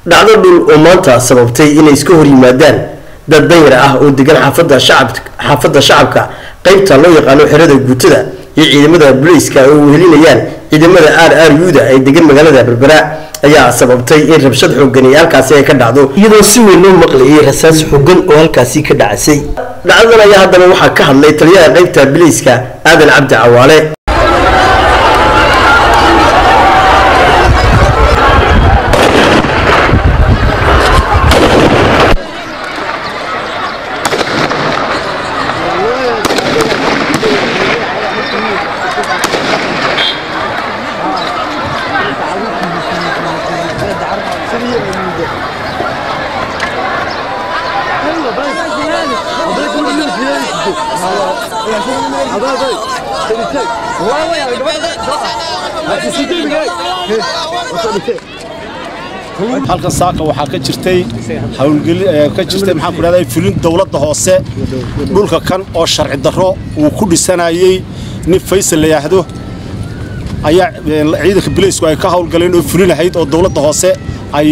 dhacdo dhul oo maanta sababtay inay iska hor yimaadaan dad danyar ah oo degan xaafada shacab xaafadda shacabka qaybta loo yaqaano xerada guutada iyo ciidamada booliiska oo wehelinayaan ciidamada r r u-da ay degan magaalada berbera ayaa sababtay in rabshad xoogan iyo halkaasi ay ka dhacdo iyadoo si weyn loo maqlayay rasaas xoogan oo halkaasi ka dhacasay dhacdadan ayaa haddana waxaa ka hadlay taliyaha qaybta booliiska aadan cabdi cawaale halkan saaka waxaa ka jirtay hawlgeli ka jirtay maxaan ku dhahday fulin dowladda hoose dhulka kan oo sharci darro uu ku dhisanayay nin faysal la yidhaahdo ayaa ciidanka bileysku ay ka hawlgaleen oo fulinahayd oo dowladda hoose ay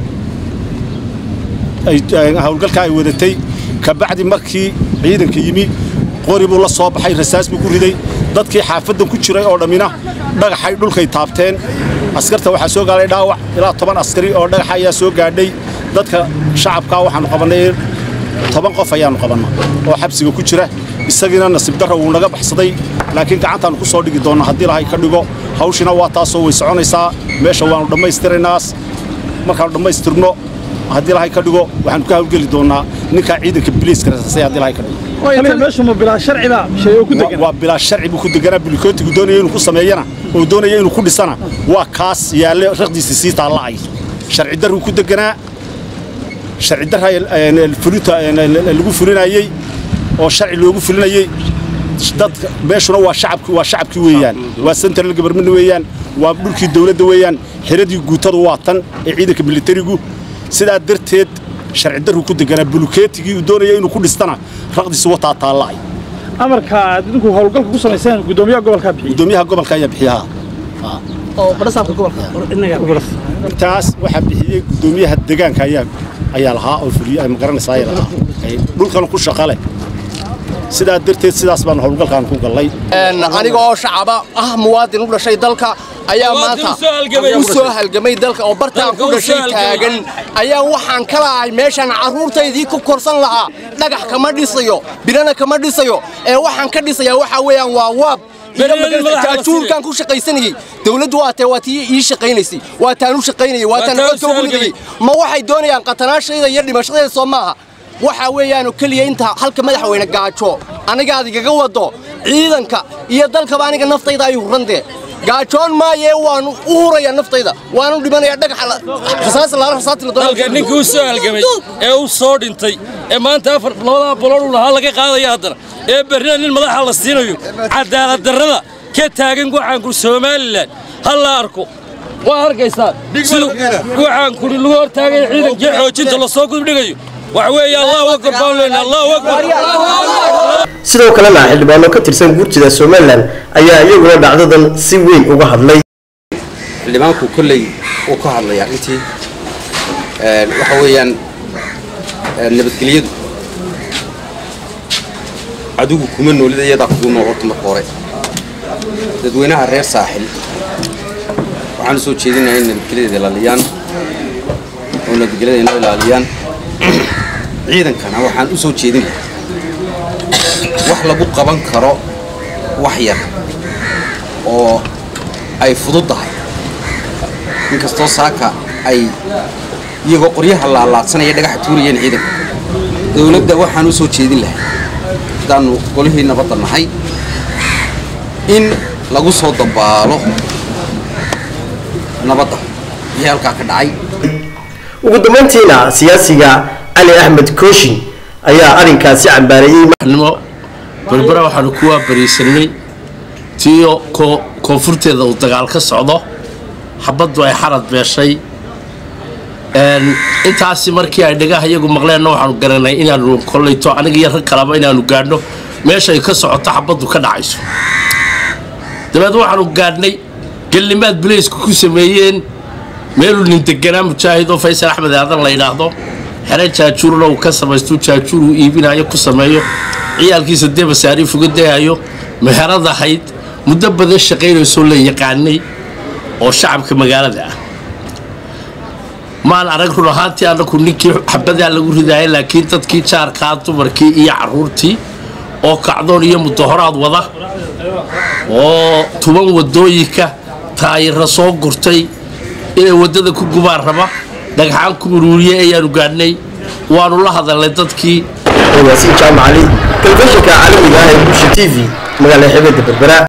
hawlgalkaa ay wadatay kabacdi markii ciidanka yimi qori buu la soo baxay rasaas buu ku riday dadkii xaafaddan ku jiray oo dhammina dhagaxay dhulkay taabteen askarta waxaa soo gaadhay dhaawac ilaa toban askari oo dhagaxa ayaa soo gaadhay dadka shacabkaa waxaannu qabannay toban qof ayaannu qabanna oo xabsiga ku jira isagiina nasiib darra wuu naga baxsaday laakiin gacantaannu ku soo dhigi doonna haddii lahay ka dhigo hawshina waa taasoo way soconaysaa meesha waannu dhammaystiraynaas markaannu dhammaystirno haddii lahay ka dhigo waxaannu ka hawlgeli doonnaa ninkaa ciidanka biliiska rasaasay haddii lahay ka dhigo waa bilaa sharci buu ku deganaa bulikootigu doonaya inuu ku sameeyana oo doonaya inuu ku dhisana waa kaas yaalle raqdiisa sii taalla'ay sharci darruu ku deganaa sharci darra fulinta lagu fulinayey oo sharci loogu fulinayey dadka meeshuna waa shacabki waa shacabkii weeyaan waa central government weeyaan waa dhulkii dawladda weeyaan xiradii guutadu waa tan ee ciidanka militarigu sidaa darteed sharci darruu ku deganaa bulukeetigii uu doonaya inuu ku dhistana raqdiisa wataa taalla'ay amarka aad idinku howlgalka ku samayseen gudoomiyaha gobolka bixiy gudoomiyaha gobolka ayaa bixiyaha intaas waxaa bixiyey gudoomiyaha deegaanka ayaa ayaa lahaa oo fuliye ma garanaysaa ayaa lahaa dhulkan ku shaqale sidaa darteed sidaas baan howlgalkaan ku gallay aniga oo shacaba ah muwaadin u dhashay dalka ayaa maanta u soo halgamay dalka oo bartaan ku dhashay taagan ayaa waxaan ka lahay meeshaan carruurtaydii ku korsan lahaa dhagax kama dhisayo birana kama dhisayo ee waxaan ka dhisayaa waxaa weeyaan waa waab jaajuurkaan ku shaqaysanayey dawladdu waa tee waa tii ii shaqaynaysay waa taan u shaqaynayay waa taan codka ugu nidayey ma waxay doonayaan qatanaashayda iyo dhimashadayda soo maaha waxaa weeyaanu keliya inta halka madaxweyne gaajo aniga aad igaga wado ciidanka iyo dalkaba aniga naftayda ay hurrantee gaajoon maayee waanu u hurayaa naftayda waanu dhimanayaa dhagaxa ninkii u soo halgamay ee u soo dhintay ee maanta afar labadaa boloodhu lahaa laga qaadaya haddana ee berrina nin madaxa la siinayo cadaalad darrada ka taagan waxaanku somalilan ha la arko waa arkaysaa siduu waxaankuni lagu hortaagay ciidankii xoojinta lasoo gudbdhigayo wax weeye allahu akbar baan leenahay allahu akbar sidoo kalena xildhibaano ka tirsan guurtida somalilan ayaa iyaguna dhacdadan si weyn uga hadlay xildhibaanku kolley uu ka hadlay arrintii waxa weeyaan nabadgelyadu adigu kuma noolida iyadaa kugu nool horta marka hore dadweynaha reer saaxil waxaan u soo jeedinayaa in nabadgelyada ilaaliyaan oo nabadgelyada inoo ilaaliyaan ciidankana waxaan u soo jeedin lahaa wax lagu qaban karo wax yar oo ay fududdahay inkastoo saaka ay iyagoo qoryaha laalaadsanaya dhagaxa tuurayeen ciidanka dowladda waxaan u soo jeedin lahay haddaannu golihii nabadda nahay in lagu soo dabaalo nabadda wixii halkaa ka dhacay ugu dambayntiina siyaasiga cali axmed kooshin ayaa arrinkaasi cambaareeyey nimo berbera waxaanu ku waabariisanay tiyo koonfurteeda uu dagaal ka socdo xabaddu ay xarad beeshay intaasi markii ay dhagaha iyagu maqleenna waxaanu garanay inaanu kollayto aniga iyo rag kalaba inaanu gaadhno meeshay ka socoto xabaddu ka dhacayso dabeed waxaanu gaadhnay gellimaad bilaysku ku sameeyeen meeluu nin deganaa mujaahid oo faysal axmed aadan la yidhaahdo xere jaajuurna uu ka samaystu jaajuur uu iibinayo ku sameeyo ciyaalkiisa dee masaariif uga dayayo meherad ahayd muddo badan shaqaynaysoo la yaqaanay oo shacabka magaalada ah maan arag run ahaantii annaku ninkii xabadaa lagu ridaaya laakiin dadkii jaarkaa dumarkii iyo caruurtii oo kacdoon iyo mudahoraad wada oo tuban wadooyinka taayira soo gurtay inay waddada ku gubaan raba dhagxaan ku uruuriyey ayaanu gaadhnay waanu la hadalnay dadkii yaasiin jaamacali telefishinka caalamiga ah ee bulsha t v magaalada xeebada berbera